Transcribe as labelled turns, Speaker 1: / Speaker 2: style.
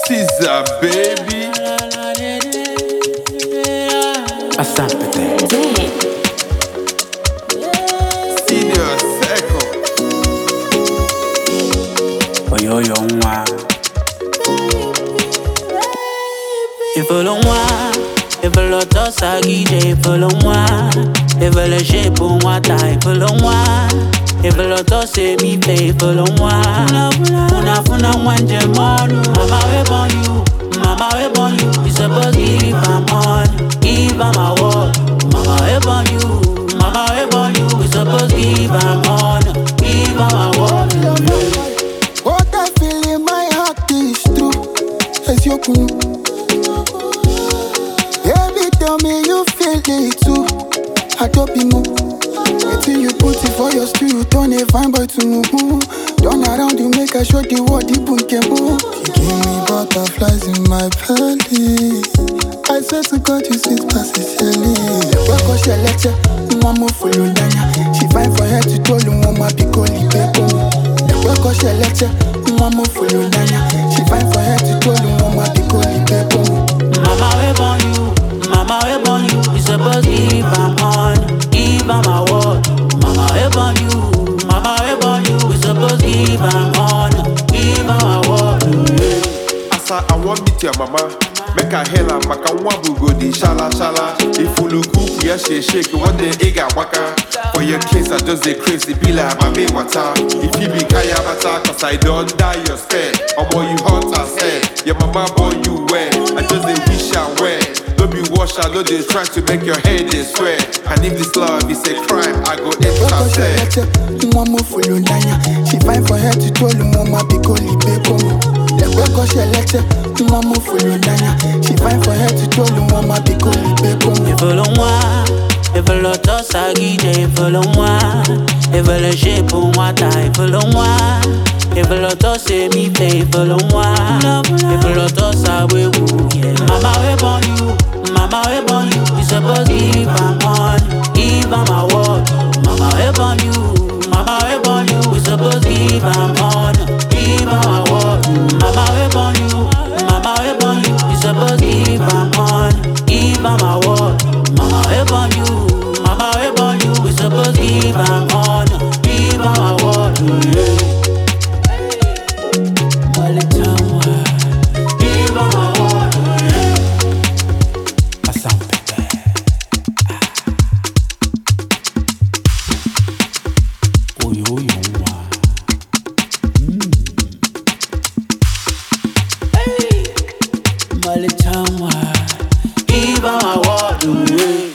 Speaker 1: Caesar, baby.
Speaker 2: Asante.
Speaker 1: Senior Circle.
Speaker 2: Oyoyo nwa. Ifolo nwa. Ifolo tosa gije ifolo nwa. Ifolo shepu nwata ifolo nwa. Ifolo tose mi fe ifolo nwa. Una funa nwa njem ọnụ. Mama we born you. Mama we born you. You suppose give am money. Give am award. Mama we born you. Mama we born you. You suppose give am honor. Give am award.
Speaker 3: What I feel in my heart is true. It's your cool. Baby, tell me you feel it too. I don't be move. Until you put it for your stew, you turn a fine boy to move. Turn around, you make a show the world the boom can move. You give me butterflies in my belly. I swear to God, you sweet past silly. Work on she lecture, one more full of She fine for her to tell you one my big holy people. Work on she lecture, one more full of She fine for her to tell you one my big holy people.
Speaker 2: Mama we born you, mama we born you. You suppose give am honor, give am award. Mama we born you, mama we born you. You suppose give am honor, give am award.
Speaker 1: Asa, I want meet your mama. Make a hella, maka nwa bugo di shala shala. If you look cool, yeah, shake shake. One day, ega waka. For your kids, I just dey crazy, be like mame water. If you be kaya bata, cause I don't die your stare. Omo, you hot as hell. Your mama born you well. I just dey wish her well. No be wash, I know they try to make your head they swear. And if this love is a crime, I go
Speaker 3: Work on she
Speaker 1: intercept.
Speaker 3: lecture, one more full of She fine for her to tell you one my big holy people. Work on she lecture, one more full of She fine for her to tell you one my big holy people.
Speaker 2: Ifolo nwa, ifolo tosa gije ifolo nwa. Ifolo shepu nwata ifolo nwa. Ifolo tose mi fe ifolo nwa. Ifolo tosa wewu, yeah. Mama we born you, mama we born you. You suppose give am honor, give am award. Mama we born you, mama we born you. You suppose give am honor, give am award. Mama we born you, mama we born you. You suppose give am honor, give am award. Mama we born you, mama we born you. We suppose give am honor, give am award. Yeah. Malitamwa, give am award. Yeah. Asante. Oyoyo nwa. Malitamwa, give am award. Yeah.